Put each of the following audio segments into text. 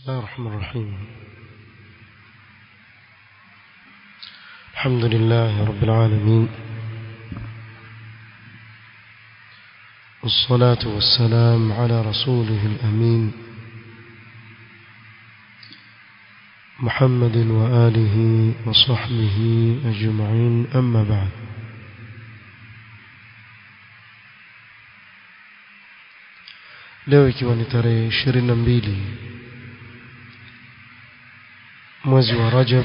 الله الرحمن الرحيم الحمد لله رب العالمين والصلاة والسلام على رسوله الأمين محمد وآله وصحبه أجمعين أما بعد leo ikiwa ni tarehe ishirini na mbili mwezi wa Rajab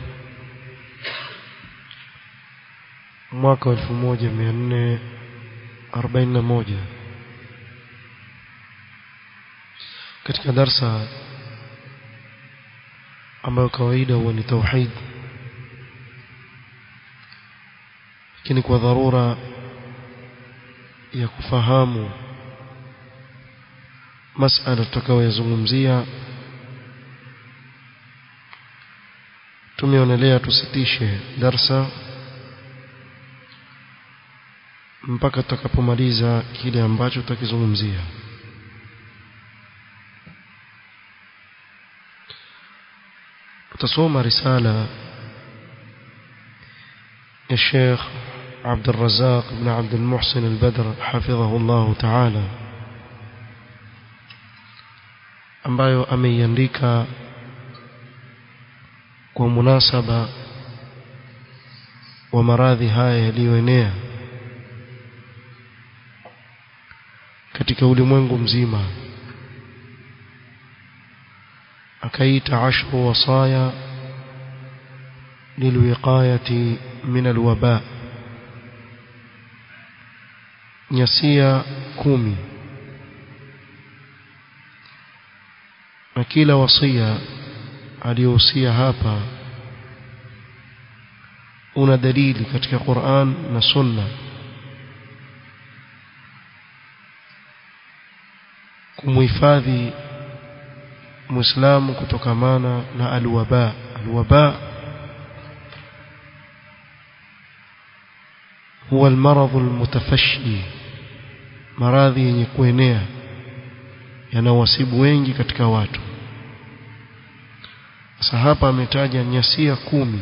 mwaka wa elfu moja mia nne arobaini na moja katika darsa ambayo kawaida huwa ni tauhid lakini kwa dharura ya kufahamu masala tutakayoyazungumzia tumeonelea tusitishe darsa mpaka tutakapomaliza kile ambacho tutakizungumzia tutasoma risala ya Sheikh عبد الرزاق بن عبد المحسن البدر حفظه الله تعالى ambayo ameiandika kwa munasaba wa maradhi haya yaliyoenea katika ulimwengu mzima akaita ashru wasaya lilwiqayati min alwaba nyasia kumi na kila wasia aliyohusia hapa una dalili katika Qur'an na Sunna kumuhifadhi Muislamu kutokamana na alwaba alwaba huwa almaradhu almutafashi maradhi yenye kuenea yanawasibu wengi katika watu sasa hapa ametaja nyasia kumi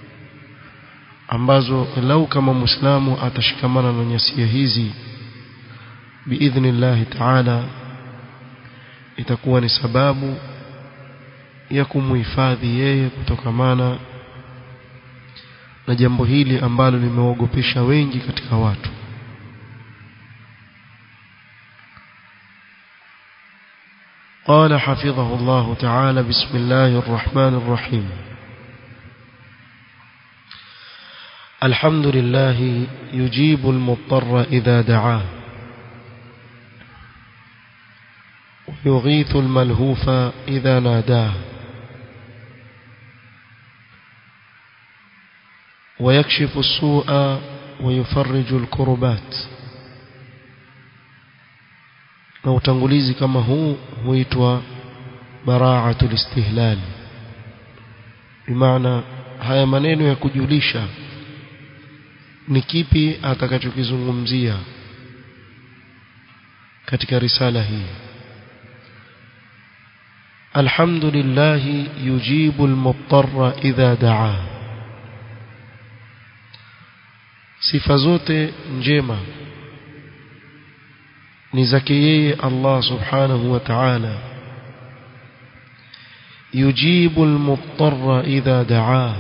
ambazo lau kama muislamu atashikamana na nyasia hizi biidhnillahi taala itakuwa ni sababu ya kumuhifadhi yeye kutokamana na jambo hili ambalo limeogopesha wengi katika watu قال حفظه الله تعالى بسم الله الرحمن الرحيم الحمد لله يجيب المضطر إذا دعاه ويغيث الملهوف إذا ناداه ويكشف السوء ويفرج الكربات na utangulizi kama huu huitwa bara'atul istihlal bimaana haya maneno ya kujulisha ni kipi atakachokizungumzia katika risala hii alhamdulillah yujibu almuttarra idha daa sifa zote njema ni zake yeye Allah subhanahu wa ta'ala yujibu almuttarra idha daa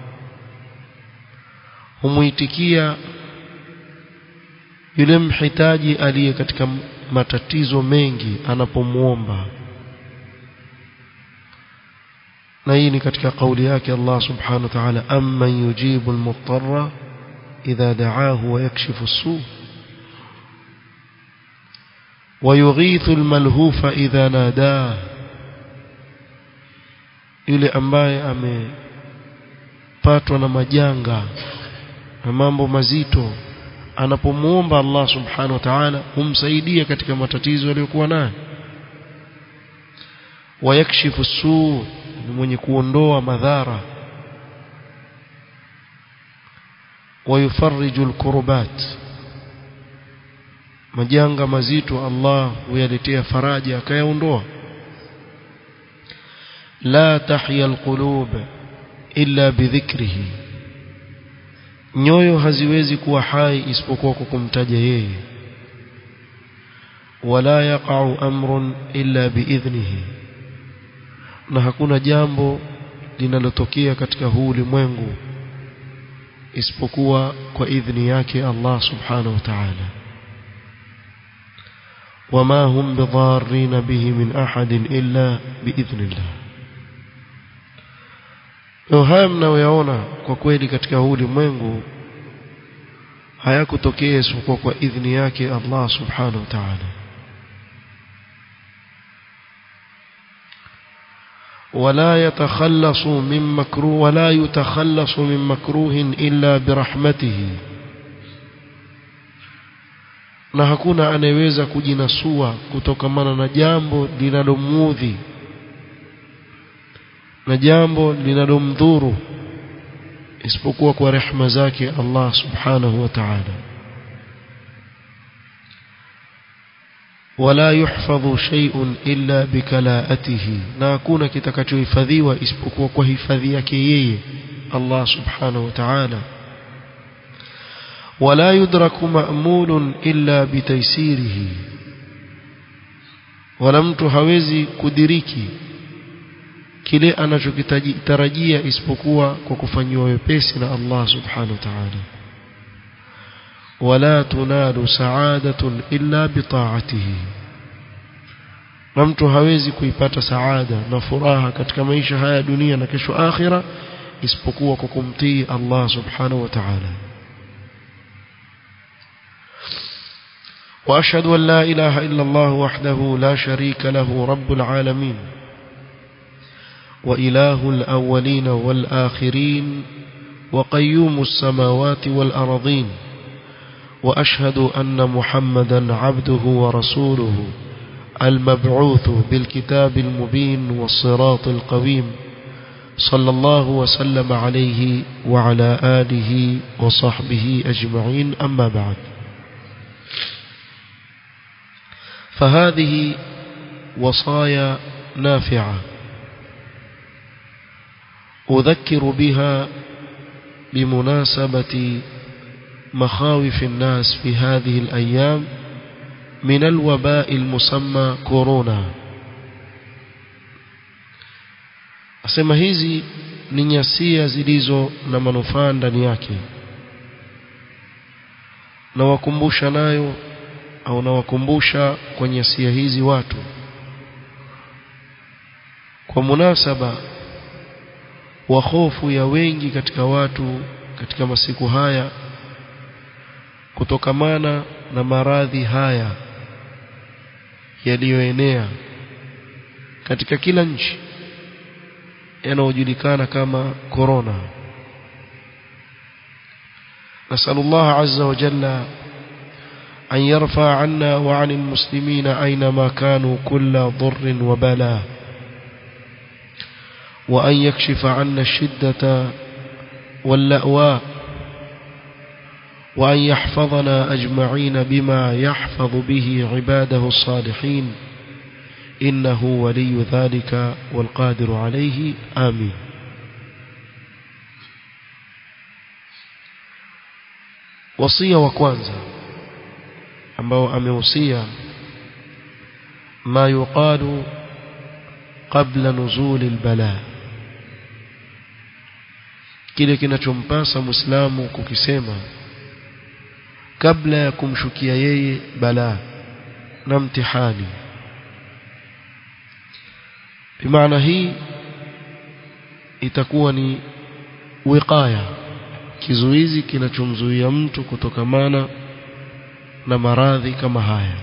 humuitikia yule mhitaji aliye katika matatizo mengi anapomuomba na hii ni katika kauli yake Allah subhanahu wa ta'ala amman yujibu almuttarra idha da'ahu wa yakshifu as-su' ويغيث الملهوف إذا ناداه yule ambaye amepatwa na majanga na mambo mazito anapomuomba Allah subhanahu wa ta'ala humsaidia katika matatizo aliyokuwa nayo wayakshifu suu ni mwenye kuondoa madhara wayufarriju alkurbat majanga mazito Allah huyaletea faraja akayaondoa لا تحيا القلوب إلا بذكره nyoyo haziwezi kuwa hai isipokuwa kwa kumtaja yeye wala yaqa'u amrun illa biidhnihi na hakuna jambo linalotokea katika huu ulimwengu isipokuwa kwa idhni yake Allah subhanahu wa ta'ala وما هم بضارين به من أحد إلا بإذن الله leo haya mnayoyaona kwa kweli katika huu ulimwengu hayakutokea isipokuwa kwa idhni yake Allah subhanahu wa ta'ala ولا يتخلص من مكروه ولا يتخلص من مكروه إلا برحمته na hakuna anayeweza kujinasua kutokamana na jambo linalomuudhi na jambo linalomdhuru isipokuwa kwa rehema zake Allah subhanahu wa ta'ala wala yuhfadhu shay'un illa bikalaatihi na hakuna kitakachohifadhiwa isipokuwa kwa hifadhi yake yeye Allah subhanahu wa ta'ala ولا يدرك مأمول إلا بتيسيره wala mtu hawezi kudiriki kile anachokitarajia isipokuwa kwa kufanyiwa wepesi na Allah subhanahu wa ta'ala wala tunalu sa'adatun illa bita'atihi na mtu hawezi kuipata saada na furaha katika maisha haya dunia na kesho akhira isipokuwa kwa kumtii Allah subhanahu wa ta'ala وأشهد أن لا إله إلا الله وحده لا شريك له رب العالمين وإله الأولين والآخرين وقيوم السماوات والأرضين وأشهد أن محمدا عبده ورسوله المبعوث بالكتاب المبين والصراط القويم صلى الله وسلم عليه وعلى آله وصحبه أجمعين أما بعد فهذه وصايا نافعة أذكر بها بمناسبة مخاوف الناس في هذه الأيام من الوباء المسمى كورونا asema hizi ni nyasia zilizo na manufaa ndani yake na wakumbusha nayo au nawakumbusha kwa nyasia hizi watu kwa munasaba wa hofu ya wengi katika watu katika masiku haya kutokamana na maradhi haya yaliyoenea katika kila nchi yanayojulikana kama corona نسأل الله عز وجل أن يرفع عنا وعن المسلمين أينما كانوا كل ضر وبلاء وأن يكشف عنا الشدة واللأواء وأن يحفظنا أجمعين بما يحفظ به عباده الصالحين إنه ولي ذلك والقادر عليه آمين وصية وكوانزا ambao ameusia ma yuqalu qabla nuzuli albala kile kinachompasa muislamu kukisema kabla ya kumshukia yeye balaa na mtihani bimaana hii itakuwa ni wiqaya kizuizi kinachomzuia mtu kutokamana na maradhi kama haya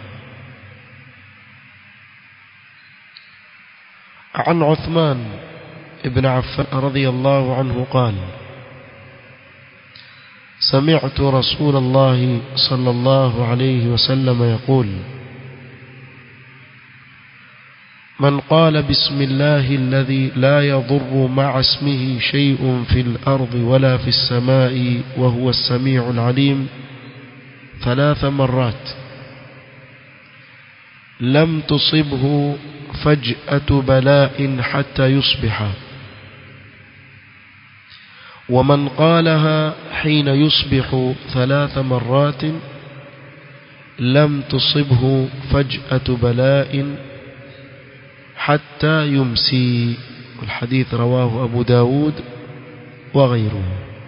عن عثمان ابن عفان رضي الله عنه قال سمعت رسول الله صلى الله عليه وسلم يقول من قال بسم الله الذي لا يضر مع اسمه شيء في الأرض ولا في السماء وهو السميع العليم ثلاث مرات لم تصبه فجأة بلاء حتى يصبح ومن قالها حين يصبح ثلاث مرات لم تصبه فجأة بلاء حتى يمسي الحديث رواه أبو داود وغيره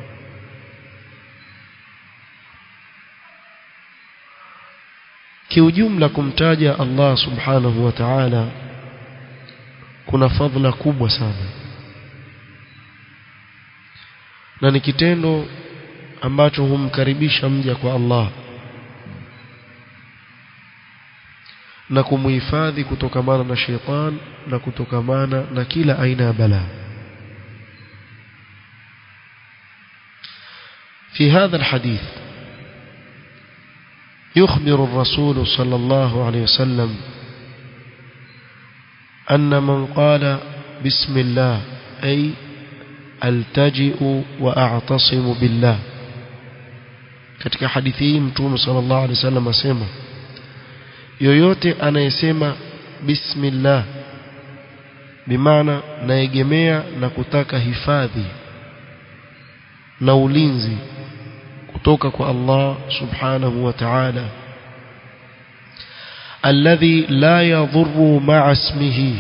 kiujumla kumtaja Allah subhanahu wa ta'ala kuna fadhila kubwa sana na ni kitendo ambacho humkaribisha mja kwa Allah na kumuhifadhi kutokamana na sheitan na kutokamana na kila aina ya balaa في هذا الحديث يخبر الرسول صلى الله عليه وسلم أن من قال بسم الله أي التجئ وأعتصم بالله katika hadithi hii mtume sallallahu alaihi wasallam asema yoyote anayesema bismillah bimaana naegemea na kutaka hifadhi na ulinzi kutoka kwa Allah subhanahu wa ta'ala alladhi la yadhurru ma'a ismihi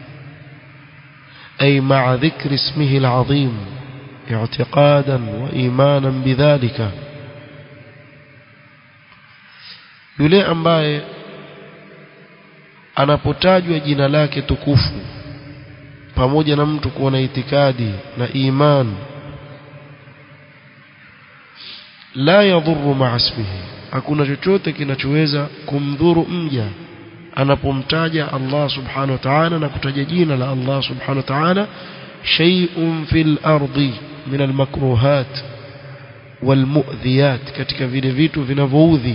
ay ma'a dhikri ismihi al'azim i'tiqadan wa imanan bidhalika yule ambaye anapotajwa jina lake tukufu pamoja na mtu kuwa na itikadi na imani la yadhurru ma'a ismihi hakuna chochote kinachoweza kumdhuru mja anapomtaja Allah subhanahu wa ta'ala na kutaja jina la Allah subhanahu wa ta'ala shay'un fil ardi min al makruhat wal mu'dhiyat katika vile vitu vinavyoudhi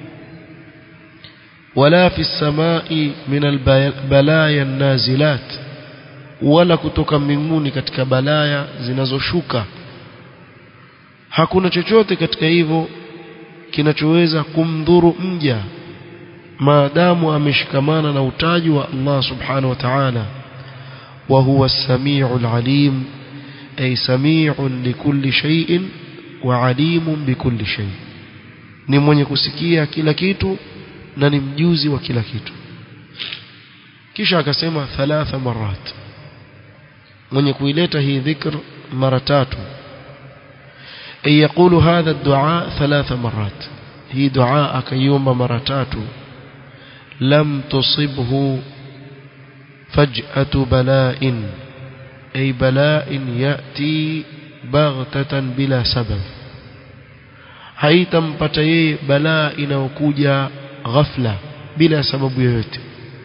wala fi samai min al balaya nazilat wala kutoka mbinguni katika balaya zinazoshuka hakuna chochote katika hivyo kinachoweza kumdhuru mja maadamu ameshikamana na utaji wa Allah subhanahu wa ta'ala wa huwa as-sami'ul alim ay sami'un likulli shay'in wa alimun bikulli shay ni mwenye kusikia kila kitu na ni mjuzi wa kila kitu kisha akasema thalatha marat mwenye kuileta hii dhikr mara tatu أن يقول هذا الدعاء ثلاث مرات هي دعاء كيوم مرتات لم تصبه فجأة بلاء أي بلاء يأتي بغتة بلا سبب haitampata yeye balaa inayokuja ghafla bila sababu yoyote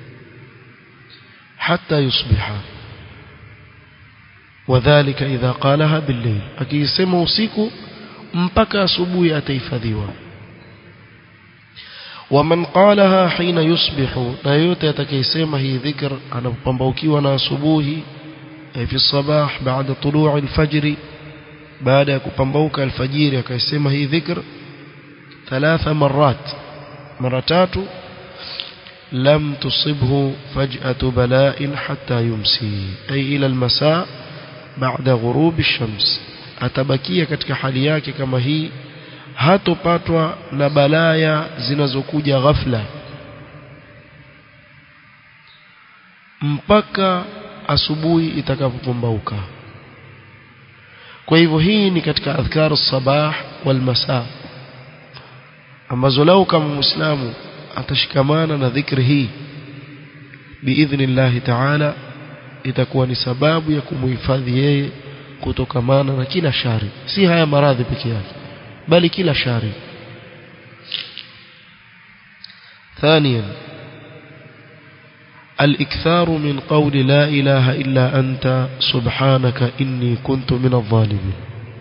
hata yusbiha wadhālika idha qalaha bil-layl akisema usiku mpaka asubuhi atahifadhiwa waman qalaha hina yusbihu na yote atakayesema hii dhikr anapopambaukiwa na asubuhi fi sabah baada tuluu al-fajr baada ya kupambauka alfajiri akasema hii dhikr thalatha marat mara tatu lam tusibhu faj'atu bala'in hatta yumsi ay ila al-masa' baada ghurubi shams atabakia katika hali yake kama hii hatopatwa na balaya zinazokuja ghafla mpaka asubuhi itakapopambauka kwa hivyo hii ni katika adhkar sabah wal masa ambazo lau kama muislamu atashikamana na dhikri hii biidhnillahi ta'ala itakuwa ni sababu ya kumuhifadhi yeye kutokamana na kila shari si haya maradhi peke yake bali kila shari ثانيا الإكثار من قول لا إله إلا أنت سبحانك إني كنت من الظالمين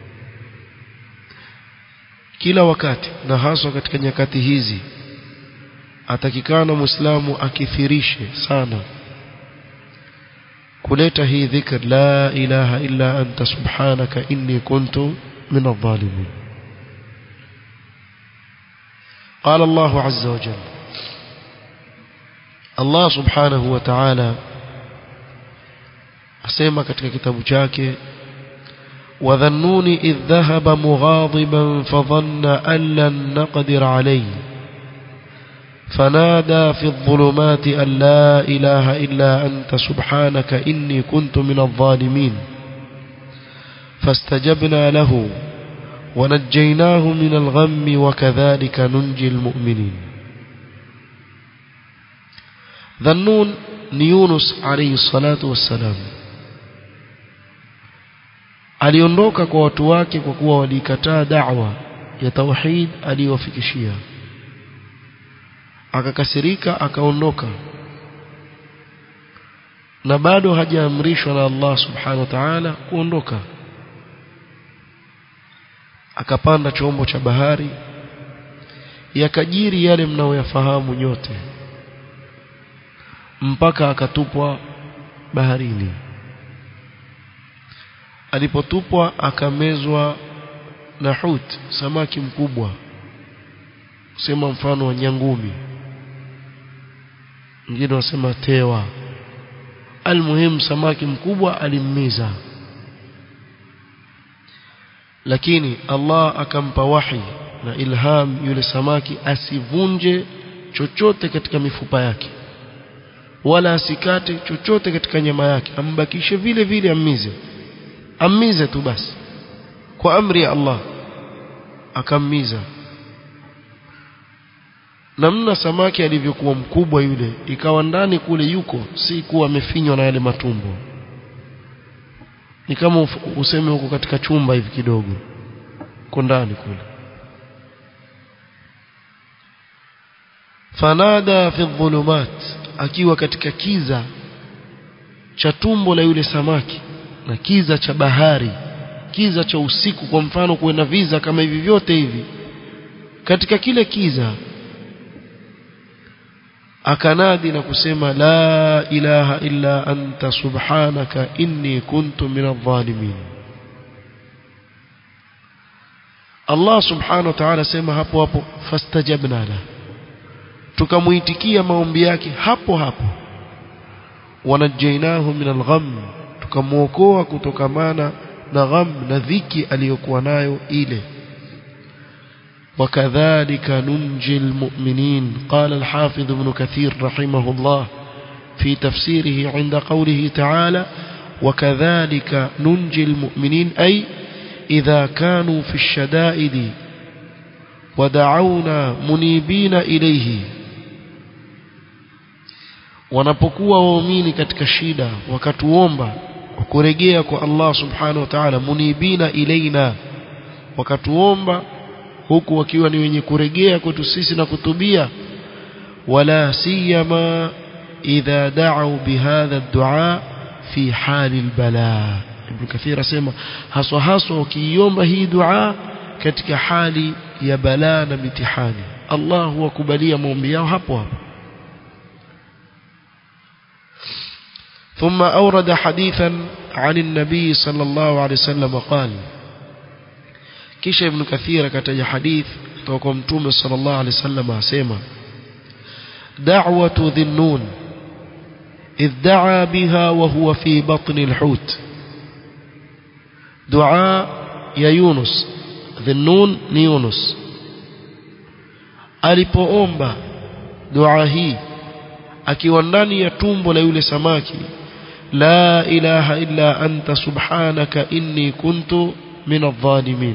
kila wakati na haswa katika nyakati hizi atakikana muislamu akithirishe sana kuleta hii dhikr la ilaha illa anta subhanaka inni kuntu min adh-dhalimin قال الله عز وجل الله سبحانه وتعالى asema katika kitabu chake وذنون إذ ذهب مغاضبا فظن أن لن نقدر عليه فنادى في الظلمات أن لا إله إلا أنت سبحانك إني كنت من الظالمين فاستجبنا له ونجيناه من الغم وكذلك ننجي المؤمنين ذنون يونس عليه الصلاة والسلام aliondoka kwa watu wake kwa kuwa walikataa da'wa ya tauhid aliyowafikishia akakasirika akaondoka na bado hajaamrishwa na Allah subhanahu wa ta'ala kuondoka akapanda chombo cha bahari yakajiri yale mnaoyafahamu nyote mpaka akatupwa baharini alipotupwa akamezwa na hut samaki mkubwa sema mfano wa nyangumi wengine wasema tewa almuhimu samaki mkubwa alimmiza lakini Allah akampa wahi na ilham yule samaki asivunje chochote katika mifupa yake wala asikate chochote katika nyama yake ambakishe vile vile ammize ammize tu basi kwa amri ya Allah akammiza namna samaki alivyokuwa mkubwa yule ikawa ndani kule yuko si kuwa amefinywa na yale matumbo ni kama useme huko katika chumba hivi kidogo uko ndani kule fanada fi dhulumat akiwa katika kiza cha tumbo la yule samaki na kiza cha bahari kiza cha usiku kwa mfano kuwe na viza kama hivi vyote hivi katika kile kiza akanadi na kusema la ilaha illa anta subhanaka inni kuntu minadh-dhalimin Allah subhanahu wa ta'ala sema hapo hapo fastajabna la tukamuitikia maombi yake hapo hapo wanajainahu min al-gham tukamuokoa kutokamana na gham na dhiki aliyokuwa nayo ile وكذلك ننجي المؤمنين قال الحافظ ابن كثير رحمه الله في تفسيره عند قوله تعالى وكذلك ننجي المؤمنين أي إذا كانوا في الشدائد ودعونا منيبين إليه wanapokuwa waumini katika shida wakatuomba kurejea kwa Allah subhanahu wa ta'ala munibina ilaina wakatuomba huku wakiwa ni wenye kurejea kwetu sisi na kutubia wala siyama idha da'u bihadha ad-du'a fi hali al-bala ibn kathir asema haswa haswa wakiiomba hii dua katika hali ya balaa na mitihani Allah huwakubalia maombi yao hapo hapo ثم أورد حديثا عن النبي صلى الله عليه وسلم قال kisha ibn kathir akataja hadith kutoka kwa mtume sallallahu alaihi wasallam asema da'watu dhinnun idh da'a biha wa huwa fi batni al-hut dua ya Yunus dhinnun ni Yunus alipoomba dua hii akiwa ndani ya tumbo la yule samaki la ilaha illa anta subhanaka inni kuntu min adh-dhalimin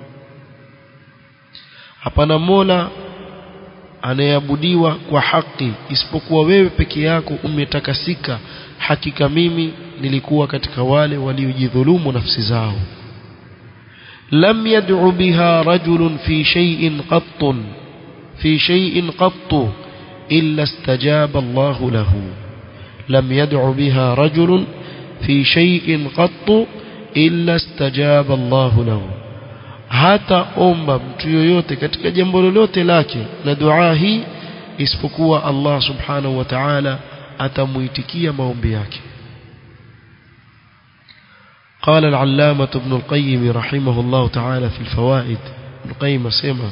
hapana mola anayeabudiwa kwa haki isipokuwa wewe peke yako umetakasika hakika mimi nilikuwa katika wale waliojidhulumu nafsi zao lam yad'u biha rajulun fi shay'in qattun fi shay'in qattu illa istajaba Allah lahu lam yad'u biha rajulun fi shay'in qattu illa istajaba Allah lahu hata omba mtu yoyote katika jambo lolote lake na dua hii isipokuwa Allah subhanahu wa ta'ala atamuitikia maombi yake قال العلامة ابن القيم رحمه الله تعالى في الفوائد ابن القيم سمع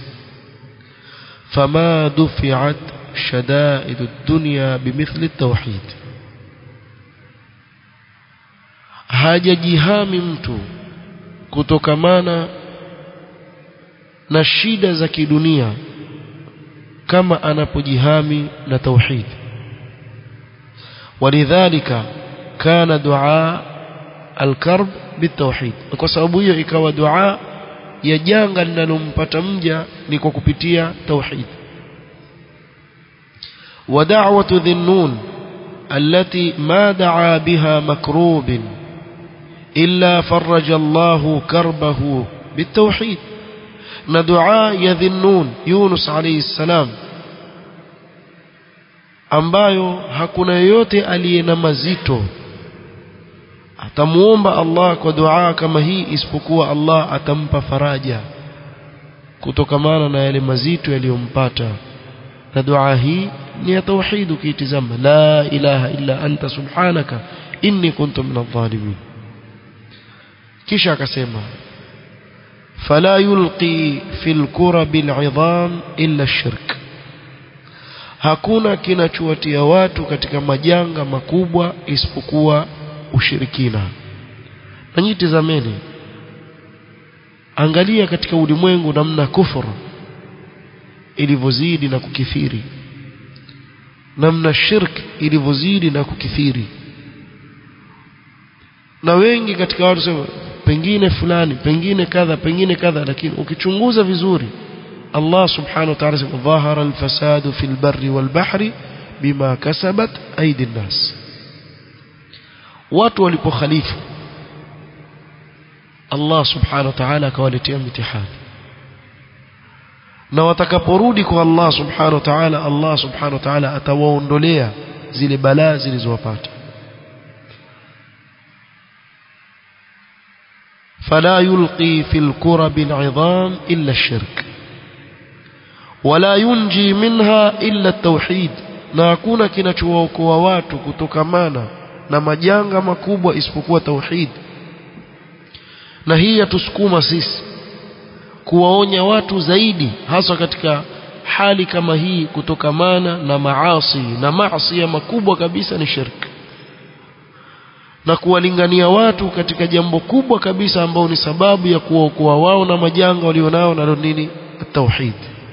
فما دفعت شدائد الدنيا بمثل التوحيد hajajihami mtu kutokamana na shida za kidunia kama anapojihami na tauhid ولذلك كان دعاء الكرب بالتوحيد kwa sababu hiyo ikawa dua ya janga linalompata mja ni kwa kupitia tauhid ودعوة ذي النون التي ما دعا بها مكروب إلا فرج الله كربه بالتوحيد ندعاء يذنون يونس عليه السلام ambayo hakuna yoyote aliye na mazito atamuomba Allah kwa dua kama hii isipokuwa Allah atampa faraja kutokamana na yale mazito yaliyompata na dua hii ni ya tauhid ukiitizama la ilaha illa anta subhanaka inni kuntu minadh dhalimin kisha akasema fala yulqi fil kurabil idham illa ash-shirk hakuna kinachowatia watu katika majanga makubwa isipokuwa ushirikina na nyinyi tazameni angalia katika ulimwengu namna kufuru ilivyozidi na kukithiri namna shirk ilivyozidi na kukithiri na wengi katika watu sema pengine fulani pengine kadha pengine kadha lakini ukichunguza vizuri Allah subhanahu wa ta'ala sema dhahara al-fasadu fil barri wal bahri bima kasabat aidi nas watu walipokhalifu Allah subhanahu wa ta'ala akawaletea mitihani na watakaporudi kwa Allah subhanahu wa ta'ala Allah subhanahu wa ta'ala atawaondolea zile balaa zilizowapata فلا يلقي في الكرب العظام إلا الشرك ولا ينجي منها إلا التوحيد na hakuna kinachookoa watu kutokamana na majanga makubwa isipokuwa tauhid na hii yatusukuma sisi kuwaonya watu zaidi hasa katika hali kama hii kutokamana na maasi na maasi makubwa kabisa ni shirki na kuwalingania watu katika jambo kubwa kabisa ambao ni sababu ya kuwaokoa wao na majanga walionao nalo nini tauhid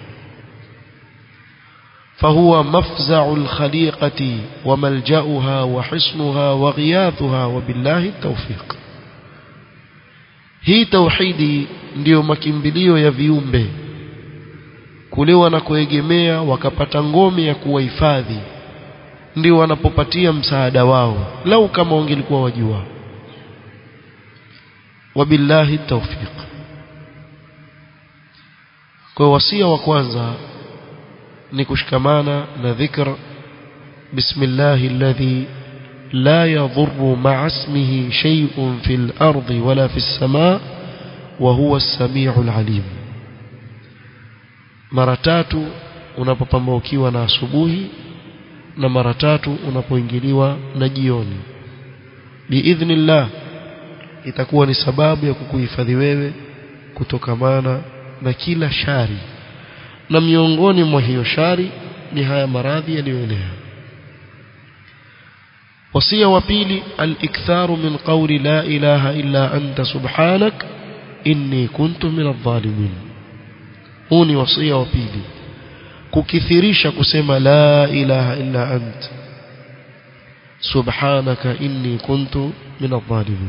فهو مفزع الخليقة وملجأها وحصنها وغياثها وبالله التوفيق hii tauhidi ndiyo makimbilio ya viumbe kule wanakoegemea wakapata ngome ya kuwahifadhi ndio wanapopatia msaada wao lau kama wangelikuwa wajua wabillahi tawfiq kwa wasia wa kwanza ni kushikamana na dhikr bismillahi alladhi لا يضر مع اسمه شيء في الأرض ولا في السماء وهو السميع العليم mara tatu unapopambaukiwa na asubuhi na mara tatu unapoingiliwa na jioni biidhnillah itakuwa ni sababu ya kukuhifadhi wewe kutokamana na kila shari na miongoni mwa hiyo shari ni haya maradhi yaliyoenea wasia wa pili al-iktharu min qawli la ilaha illa anta subhanak inni kuntu min adh-dhalimin huu ni wasia wa pili kukithirisha kusema la ilaha illa ant subhanaka inni kuntu min adh-dhalimin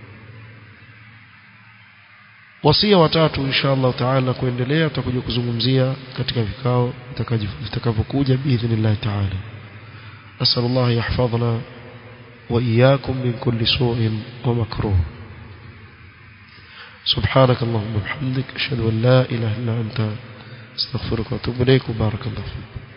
wasia watatu insha Allah taala kuendelea tutakuja kuzungumzia katika vikao vitakavyokuja biidhnillah taala نسأل الله يحفظنا وإياكم من كل سوء ومكروه سبحانك اللهم وبحمدك أشهد أن لا إله إلا أنت استغفرك وأتوب إليك وبارك الله فيك